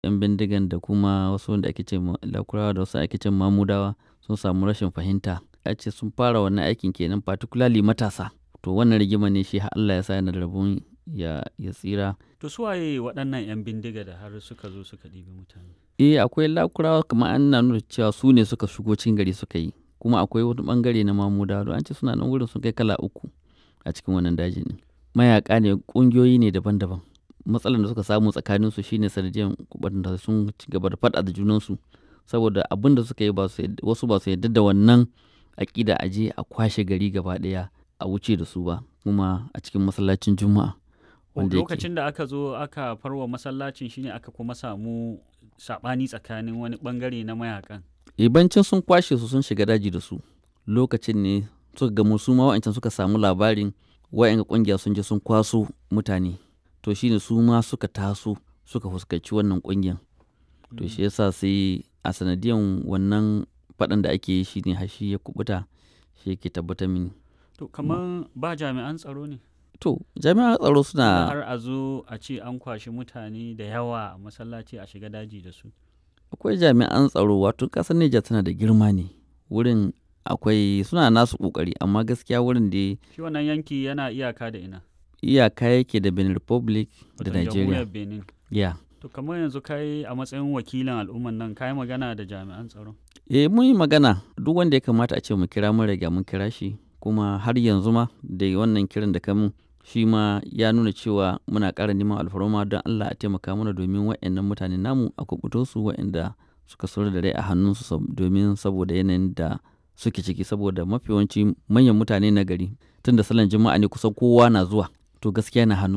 'yan bindigan da kuma wasu wanda ake ce ma lakurawa da wasu ake ce mamudawa sun samu rashin fahimta a ce sun fara wannan aikin kenan particularly matasa to wannan rigima ne shi har Allah ya sa yana da rabon ya ya tsira To su waye waɗannan 'yan bindiga da har suka zo suka ɗibi mutane? eh akwai lakurawa kamar an na nuna cewa su ne suka shigo cikin gari suka yi kuma akwai wani bangare na mamudawa don an ce suna nan wurin sun kai kala uku a cikin wannan dajin ne mayaka ne ƙungiyoyi ne daban-daban matsalar da suka samu tsakanin su shine sanadiyan da sun ci gaba da faɗa da junansu saboda abin da suka yi ba su wasu ba su yarda da wannan aƙida a je a kwashe gari gaba ɗaya a wuce da su ba kuma a cikin masallacin juma'a wanda yake Lokacin da aka zo aka farwa masallacin shine aka kuma samu saɓani tsakanin wani ɓangare na mayakan. ibancin sun kwashe su sun shiga daji da su lokacin ne suka gamu su ma wa'ancan suka samu labarin wa'yan kungiya sun je sun kwaso mutane to shine su ma suka taso suka fuskanci wannan kungiyan to shi yasa sai a sanadiyan wannan faɗan da ake yi shine har shi ya kubuta shi yake tabbatar mini To kamar ba jami'an tsaro ne? to jami'an tsaro Da suna har a zo a ce an kwashi mutane da yawa a masallaci a shiga daji da su. akwai jami'an tsaro wato ƙasar Nijar tana da girma ne wurin akwai suna nasu ƙoƙari amma gaskiya wurin da Shi wannan yanki yana iyaka da ina? iyaka yake da Benin Republic da Wato Nigeria jamhuriyar Benin. ya To kamar yanzu kai a matsayin wakilin al'umman nan kai magana da jami'an tsaro. eh mun yi magana duk wanda ya kamata a ce mu kira mun riga mun kira shi kuma har yanzu ma da wannan kiran da kamun shi ma ya nuna cewa muna ƙara neman alfarma don Allah a taimaka mana domin waɗannan mutane namu a kubuto su waɗanda suka sauri da rai a hannunsu sab- domin saboda yanayin da suke ciki saboda mafi yawanci manyan mutane na gari tun da salon juma'a ne kusan kowa na zuwa to gaskiya na hannu